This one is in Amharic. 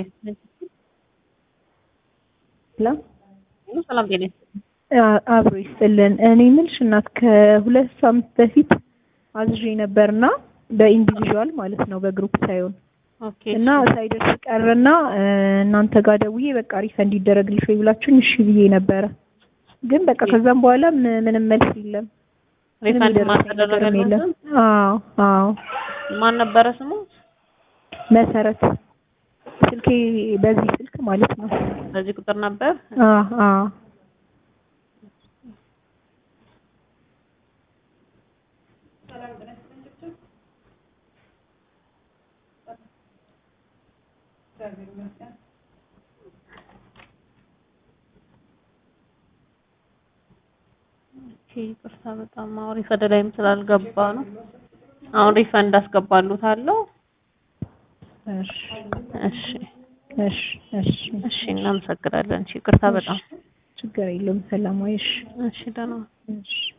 ላ ሰላም ጤና አብሮ ይስጥልን። እኔ የምልሽ እናት ከሁለት ሳምንት በፊት አዝዤ ነበርና በኢንዲቪዥዋል ማለት ነው በግሩፕ ሳይሆን ኦኬ እና ሳይደርስ ቀረና እናንተ ጋር ደውዬ በቃ ሪፈንድ ይደረግልሽ ወይ ብላችሁኝ እሺ ብዬ ነበረ። ግን በቃ ከዛም በኋላ ም- ምንም መልስ የለም። ምንም ሪፈንድ የደረሰኝ ነገርም ማልተደረገ የለም። አዎ አዎ ማን ነበረ ስሙ? መሰረት ስልኬ በዚህ ስልክ ማለት ነው። በዚህ ቁጥር ነበር። አዎ አዎ ኦኬ ይቅርታ በጣም አሁን ሪፈንድ ላይም ስላልገባ ነው። አሁን ሪፈንድ አስገባሉታለሁ። እሺ እሺ እሺ እሺ እሺ እናመሰግናለን። እሺ ይቅርታ በጣም ችግር የለውም። ሰላም ዋይሽ። እሺ ደህና እሺ